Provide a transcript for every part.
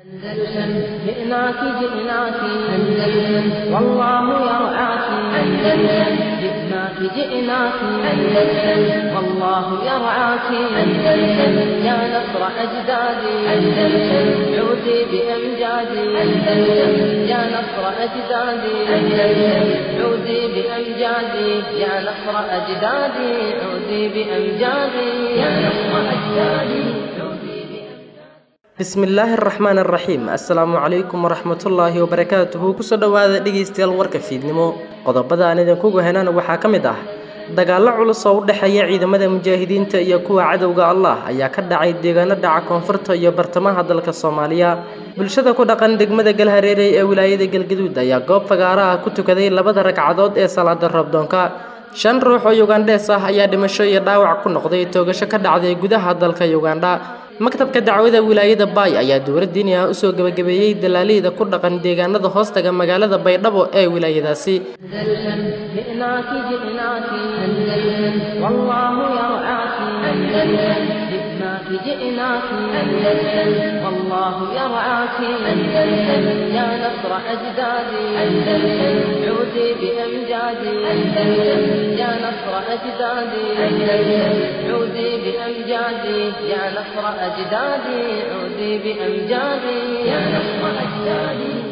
أندلسن جئناك جئناك أندلسن والله يرعاك أندلسن جئناك جئناك أندلسن والله يرعاك أندلسن يا نصر أجدادي أندلسن عودي بأمجادي أندلسن يا نصر أجدادي أندلسن عودي بأمجادي يا نصر أجدادي عودي بأمجادي يا نصر أجدادي عودي بأمجادي bismi illaahi araxmaan araxiim assalaamu calaykum waraxmatullaahi wabarakaatuhu kusoo dhowaada dhegaystayaal warka fiidnimo qodobada aan idinkugu henana waxaa ka mid ah dagaallo culus oo u dhexeeya ciidamada mujaahidiinta iyo kuwa cadowga allah ayaa ka dhacay deegaano dhaca koonfurta iyo bartamaha dalka soomaaliya bulshada ku dhaqan degmada galhareerey ee wilaayada galgaduud ayaa goob fagaara ah ku tukaday labada ragcadood ee salaada roobdoonka shan ruux oo yugandhees ah ayaa dhimasho iyo dhaawac ku noqday toogasho ka dhacday gudaha dalka yugandha maktabka dacwada wilaayada baay ayaa dowlad diini ah usoo gebagabeeyey dalaaleyda ku dhaqan deegaanada hoostaga magaalada baydhabo ee wilaayadaasi أندلسن جئناك جئناك أندلسن والله يرعاك أندلسن جئناك جئناك أندلسن والله يرعاك أندلسن يا نصر أجدادي أندلسن عودي بأمجادي أندلسن يا نصر أجدادي أندلسن عودي بأمجادي يا نصر أجدادي عودي بأمجادي يا نصر أجدادي عودي بأمجادي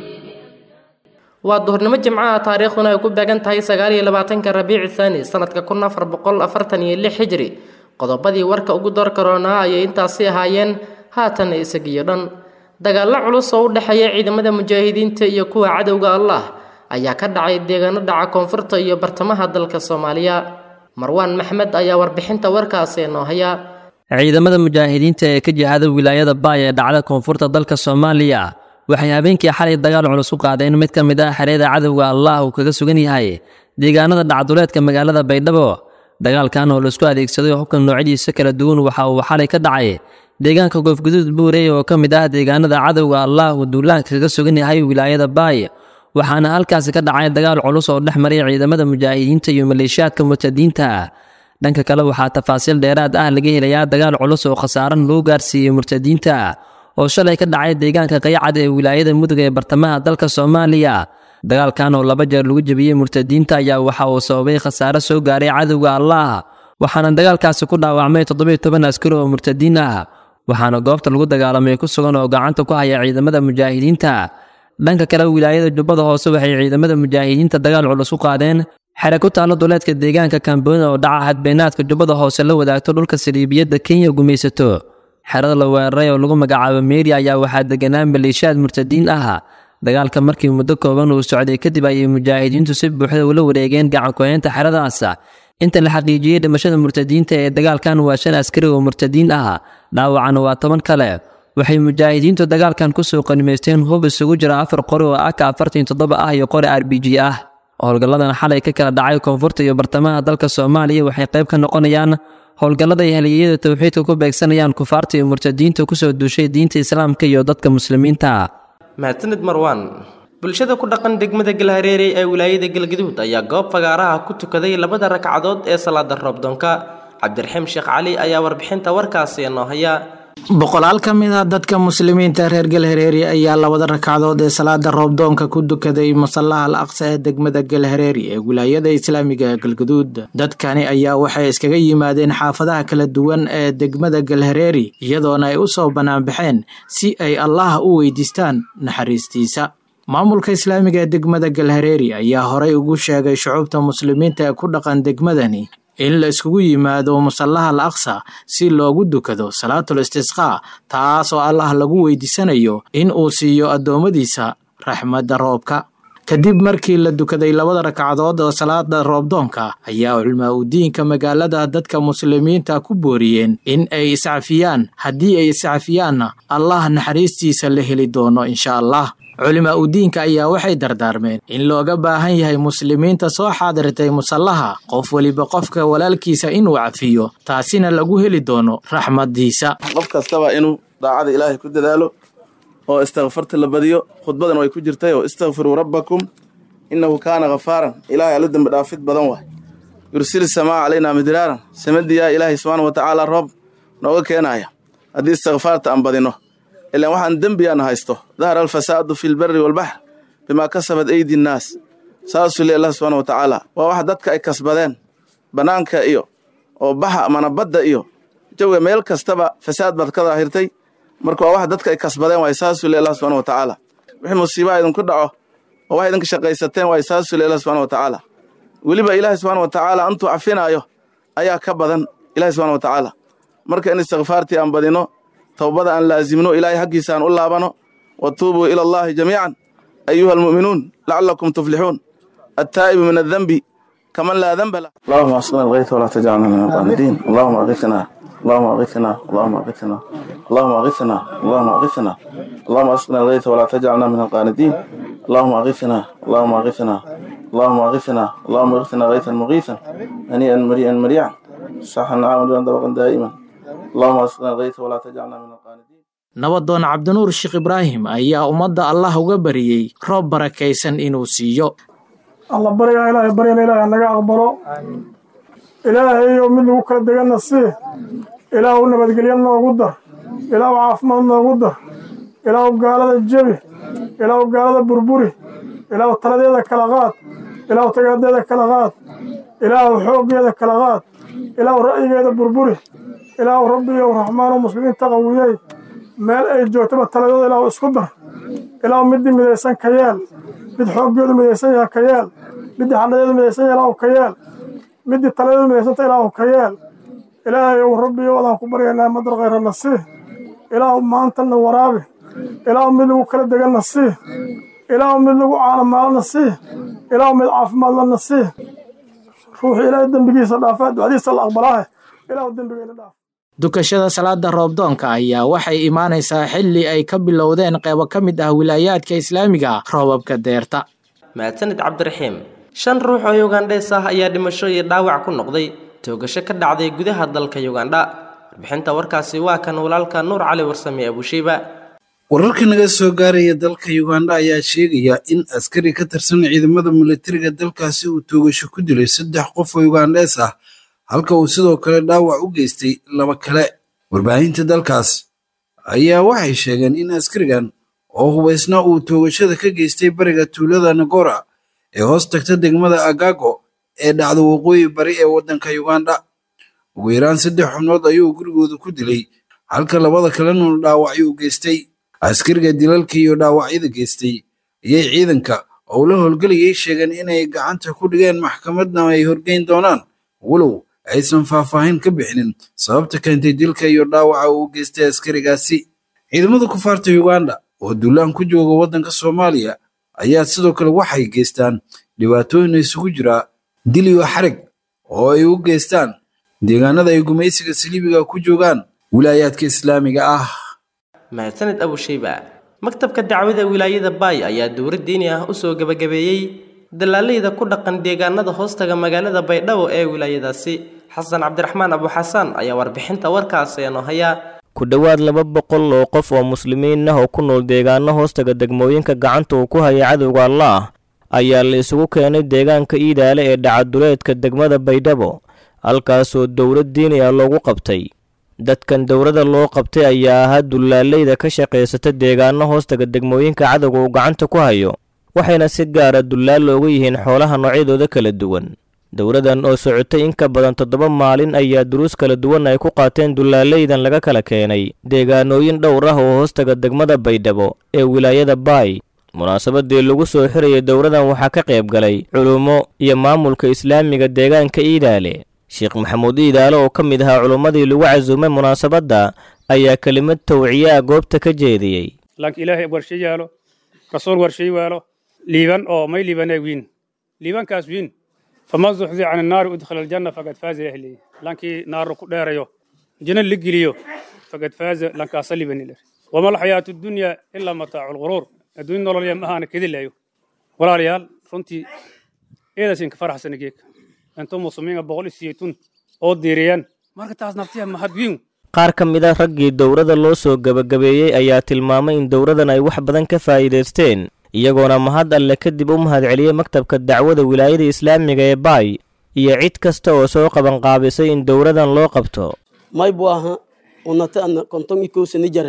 waa duhurnimo jimcaha taariikhduna ay ku beegan tahay sagaal iyo labaatanka rabiici thaani sanadka kun afar boqol afartan iyo lix xijri qodobadii warka ugu door karoonaa ayay intaasi ahaayeen haatan isagiyo dhan dagaallo culus oo u dhexeeya ciidamada mujaahidiinta iyo kuwa cadowga allah ayaa ka dhacay deegaano dhaca koonfurta iyo bartamaha dalka soomaaliya marwaan maxmed ayaa warbixinta warkaasi noo haya ciidamada mujaahidiinta ee ka jihada wilaayada baay ee dhacda koonfurta dalka soomaaliya waxay habeenkii xalay dagaal culus u qaadeen mid ka mid ah xereeda cadowga allah uu kaga sugan yahay deegaanada dhacduleedka magaalada baydhabo dagaalkan oo laisku adeegsaday hubka noocyadiisa kala duwan waxa uu xalay ka dhacay deegaanka goofguduud buurey oo ka mid ah deegaanada cadowga allah uu duulaanka kaga sugan yahay wilaayada baay waxaana halkaasi ka dhacay dagaal culus oo dhex maray ciidamada mujaahidiinta iyo maleeshiyaadka murtadiinta dhanka kale waxaa tafaasiil dheeraad ah laga helayaa dagaal culus oo khasaaran loo gaarsiiyey murtadiinta oo shalay ka dhacay deegaanka qaycad ee wilaayada mudug ee bartamaha dalka soomaaliya dagaalkan oo laba jeer lagu jebiyey murtadiinta ayaa waxa uu sababay khasaare soo gaaray cadowga allah waxaana dagaalkaasi ku dhaawacmay toddobiyo toban askari oo murtadiin ah waxaana goobta lagu dagaalamay ku sugan oo gacanta ku haya ciidamada mujaahidiinta dhanka kale wilaayada jubbada hoose waxay ciidamada mujaahidiinta dagaal culus u qaadeen xere ku taalo duleedka deegaanka kamboona oo dhaca hadbeenaadka jubbada hoose la wadaagto dhulka saliibiyadda kenya gumaysato xerada la weeraray oo lagu magacaabo meeri ayaa waxaa deganaa maleeshiyaad murtadiin ah dagaalka markii muddo kooban uu socday kadib ayay mujaahidiintu si buuxda ula wareegeen gacankoyeynta xeradaas inta la xaqiijiyey dhimashada murtadiinta ee dagaalkan waa shan askari oo murtadiin ah dhaawacana waa toban kale waxay mujaahidiintu dagaalkan kusoo qanimaysteen hub isugu jira afar qori oo aka afartan toddoba ah iyo qori r b g ah howlgalladan xalay ka kala dhacay koonfurta iyo bartamaha dalka soomaaliya waxay qayb ka noqonayaan howlgallada ay haliyeyada towxiidka ku beegsanayaan kufaarta iyo murtadiinta kusoo duushay diinta islaamka iyo dadka muslimiinta mahadsanid marwaan bulshada ku dhaqan degmada galhareerey ee wilaayada galgaduud ayaa goob fagaaraha ku tukaday labada ragcadood ee salaada roobdoonka cabdiraxiim sheekh cali ayaa warbixinta warkaasi noo haya boqolaal ka mid ah dadka muslimiinta reer galhareeri ayaa labada ragcadood ee salaada roobdoonka ku dukaday masallaha al aqsa ee degmada galhareeri ee wilaayada islaamiga galgaduud dadkani ayaa waxay iskaga yimaadeen xaafadaha kala duwan ee degmada galhareeri iyadoona ay u soo banaanbaxeen si ay allaha u weydiistaan naxariistiisa maamulka islaamiga ee degmada galhareeri ayaa horay ugu sheegay shucuubta muslimiinta ee ku dhaqan degmadani in la iskugu yimaado musallaha al aqsa si loogu dukado salaatul istisqaa taas oo allah lagu weydiisanayo in uu siiyo addoommadiisa raxmadda roobka kadib markii la dukaday labada ragcadood oo salaada roobdoonka ayaa culmaa udiinka magaalada dadka muslimiinta ku booriyeen in ay iscafiyaan haddii ay iscafiyaanna allah naxariistiisa la heli doono insha allah culimaa udiinka ayaa waxay dardaarmeen in looga baahan yahay muslimiinta soo xaadirtay musallaha qof weliba qofka walaalkiisa inuu cafiyo taasina lagu heli doono raxmadiisa qof kastaba inuu daacada ilaahay ku dadaalo oo istakfarta la badiyo khudbadan way ku jirtay oo istakfiruu rabbakum innahu kaana khafaaran ilaahay alla dembi dhaafid badan waay yursil samaa calaynaa midraaran samadiyaa ilaahay subxaana wa tacaala roob nooga keenaya haddii istikfaarta aan badino ilaan waxaan dembi aan haysto dahara alfasaadu fi lberi walbaxr bimaa kasabat aydi nnaas saasuu le allah subxana wa tacaala waa wax dadka ay kasbadeen bannaanka iyo oo baxa amana badda iyo jawiga meel kastaba fasaad baad ka daahirtay marka waa wax dadka ay kasbadeen waay saasuu le allah subxana wa tacaala wixii musiibaha idinku dhaco oo wax idinka shaqaysateen waay saasuu le allah subxana wa tacaala weliba ilaahay subxana wa tacaala antuu cafinaayo ayaa ka badan ilahi subxana wa tacaala marka in istikfaartii aan badino towbada aan laasimno ilaahay xaggiisa aan u laabano wa tuubuu ila allahi jamiican ayuha almu'minuun lacalakum tuflixuun attaa'ibu min addenbi kaman laa denba lah allahuma asqina algayta walaa tajcalna min alqaanidiin allahuma aghithna allahuma aghithna allahuma aghithna allahuma aghithna allahuma aghithna allahuma asqina algayta walaa tajcalna min alqaanidiin allahuma aghithna allahuma aghithna اللهم اغثنا اللهم اغثنا غيثا مغيثا هنيئا مريئا مريعا صحا عاما طبقا دائما اللهم اسقنا الغيث ولا تجعلنا من القانتين nabadoon cabdinuur sheekh ibraahim ayaa ummadda allah uga bariyey roob barakaysan inuu siiyo alla baryaa ilaahay baryana ilaahay naga aqbalo ilaahayo mid lagu kala deganna sii ilaahu nabadgelyo noogu dar ilaahu caafimaad noogu dar ilaahu gaalada jebi ilaahu gaalada burburi ilaahu taladeeda kala qaad ilaahu tagaadeeda kala qaad ilaahu xooggeeda kala qaad ilaahu ra'yigeeda burburi ilaahu rabbiyow raxmaanu muslimiinta qawiyey meel ay joogtaba taladooda ilaahu isku dar ilaahu middii midaysan ka yeel mid xooggeedu midaysan yaha ka yeel middii xadhadeedu midaysan yaha ilaahu ka yeel middii taladeedu midaysanta ilaahu ka yeel ilaahayow rabbiyow adaan ku baryaynaa madar khayrana sii ilaahu maantana waraabi ilaahu mid lagu kala deganna sii ilaahu mid lagu caalamaalana sii ilaahu mid caafimaadlana sii ruuxu ilaahay dembigiisa dhaafaa ducadiisa la aqbalaahe ilaahu dembigeyna dhaaf dukashada salaada roobdoonka ayaa waxay imaanaysaa xilli ay ka bilowdeen qeybo ka mid ah wilaayaadka islaamiga roobabka deerta mahadsanid cabdiraxiim shan ruux oo yugandhees ah ayaa dhimasho iyo dhaawac ku noqday toogasho ka dhacday gudaha dalka yugandha warbixinta warkaasi waa kan walaalka nuur cali warsame abushiiba wararka naga soo gaaraya dalka yugandha ayaa sheegaya in askari ka tirsan ciidamada militariga dalkaasi uu toogasho ku dilay saddex qof oo yugandhees ah halka uu sidoo kale dhaawac u geystay laba kale warbaahinta dalkaas ayaa waxay sheegeen in askarigan oo hubaysna uu toogashada ka geystay bariga tuulada nagora ee hoos tagta degmada agago ee dhacda waqooyi bari ee waddanka yugandha ugu yaraan saddex xubnood ayuu gurigooda ku dilay halka labada kalena dhaawacyo u geystay askariga dilalka iyo dhaawacyada geystay ayay ciidanka oo la howlgelayay sheegeen inay gacanta ku dhigeen maxkamadna ay horgeyn doonaan walow aysan faahfaahin ka bixinin sababta keentay dilka iyo dhaawaca uu geystay askarigaasi ciidamada kufaarta yuganda oo duulaan ku jooga waddanka soomaaliya ayaa sidoo kale waxay geystaan dhibaatooyin isugu jira dil iyo xarig oo ay u geystaan deegaanada ay gumaysiga saliibiga ku joogaan wilaayaadka islaamiga ah mahadsanid abushayba maktabka dacwada wilaayada baay ayaa dowlad diini ah usoo gebagabeeyey dalaaleyda ku dhaqan deegaanada hoostaga magaalada baydhabo ee wilaayadaasi xasan cabdiraxmaan abuxasaan ayaa warbixinta warkaasi inoo haya ku dhowaad laba boqol oo qof oo muslimiin ah oo ku nool deegaano hoostaga degmooyinka gacanta uu ku haya cadowga allaah ayaa la isugu keenay deegaanka iidaale ee dhacaduleedka degmada baydhabo halkaasoo dowlad diini ah loogu qabtay dadkan dowladda loo qabtay ayaa ahaa dulaaleyda ka shaqaysata deegaano hoostaga degmooyinka cadowga uu gacanta ku hayo waxayna si gaara dullaal looga yihiin xoolaha noocyadooda kala duwan dowladdan oo socotay in ka badan toddoba maalin ayaa duruus kala duwan ay ku qaateen dulaaleydan laga kala keenay deegaanooyin dhowr ah oo hoostaga degmada baydhabo ee wilaayada baay munaasabadii lagu soo xirayay dowladdan waxaa ka qayb galay culummo iyo maamulka islaamiga deegaanka iidaale sheekh maxamuud iidaale oo ka mid ahaa culummadii lagu casuumay munaasabadda ayaa kelimad tawciyaa goobta ka jeediyey lanka ilaahay warshe yaalo rasuul warshay waalo liiban oo may liibanee wiin liibankaas wiin faman zuxzi can annaari udkhala aljanna faqad faaza ahli lankii naaru ku dheerayo jina la geliyo faqad faaza lankaasa libanile wama alxayaatu dunya ilaa mataacu lguruur adduunya nololya ma ahaana kedilayo walaalayaal runtii eedaasinka faraxsana geeka intuu muslimiinka boqol iyo sideetun oo diiriyaan marka taas naftiya mahad wiin qaar ka mid a raggii dowladda loo soo gebagabeeyey ayaa tilmaamay in dowladdan ay wax badan ka faa'iidaysteen iyagoona mahad alle kadib u mahadceliyey maktabka dacwada wilaayada islaamiga ee baay iyo cid kasta oo soo qabanqaabisay in dowladdan loo qabto may bu aha unata ana konton i kowsani jare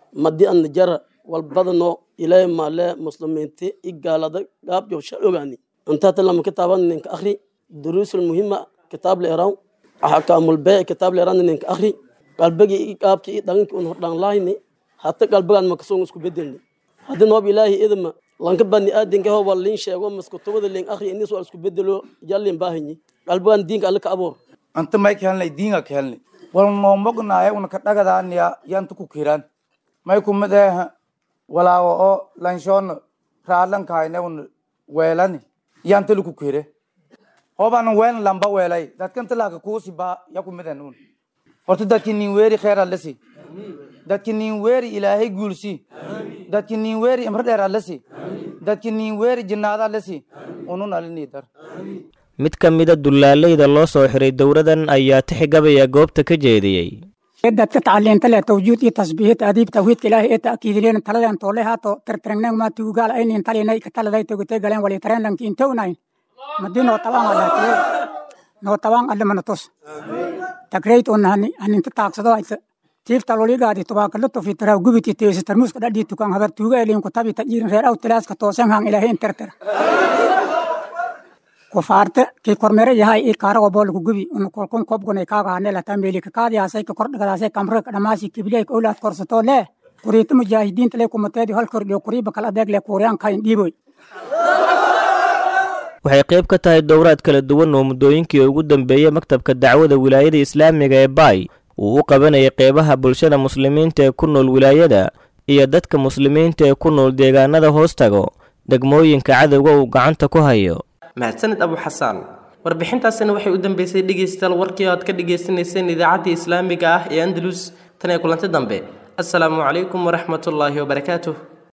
madi an jara walbadano ilaahay maale muslimiinti i gaalada gaabyo shal ogaani intaata lama kitaaban ninka akhri duruusul muhima kitaab leeraw axkaamul bee kitaab leeran ninka akhri qalbigii i gaabkii i dhaginkii un hordhaan laayni hata qalbigaan makasoon isku bedelni haddi noob ilaahi idma lanka bani aadanka hoba liin sheego maskutubada liin akhri inis waa isku bedelo jallin baahanyi qalbigaan diinka alle ka aboor anta may ka helnay diinga ka helnay wal noomognaaye una ka dhagadaaniya yanta ku kiraan may kumid eha walaawo oo lanshoona raadlankahayne una weelani yanta laku kire hobana weelna lamba weelay dadkanta laaka kuusi ba ya kumiden un horta dadki nin weeri kheer allasi dadki nin weeri ilaahay guulsi dadki nin weeri imro dheer allasi dadki nin weeri jinnaada allasi unun alini dar mid ka mida dullaaleyda loo soo xiray dowladan ayaa tixgabaya goobta ka jeediyey dadka tacaliinta leh tawjuud iyo tasbiihid adiib tawhiidka ilaahay ee ta'kiidileen taladan toole haato tirtirnang ma tuugaal aynin talinay ka taladay togotay galeen wali tareen lanki intownayn madi noo tabaan alaatiye noo tabaan allimana tus tagrayt on haninta taagsado ayta tiifta loligaadi tubaakalo tofi taraw gubiti teesi tarmuuska dhadhii tukan habar tuuga eliin ku tabi tajiirin reer aw tilaaska toosan hang ilaahay intirtira kufaarte kii kormere yahay i kaarago boolku gubi un kolkun kobgunay kaagaane lata meeli kakaadiyaasay ka kordhagadaasay kamre dhamaasi kibliyay ka ulaad korsato lee kuriita mujaahidiinta lee kumateedi hal kordhiyo kuriiba kala adeeg lee kuuriyaan kayn dhiiboy waxay qayb ka tahay dowraad kala duwan oo muddooyinkii ugu dambeeyey maktabka dacwada wilaayada islaamiga ee baay uu u qabanayay qeybaha bulshada muslimiinta ee ku nool wilaayada iyo dadka muslimiinta ee ku nool deegaanada hoostago degmooyinka cadowga uu gacanta ku hayo mahadsanid abu xasaan warbixintaasina waxay u dambeysay dhegaystayaal warkii aad ka dhagaysanayseen idaacaddii islaamiga ah ee andalus tan ee kulanti dambe assalaamu calaykum waraxmatullaahi wabarakaatuh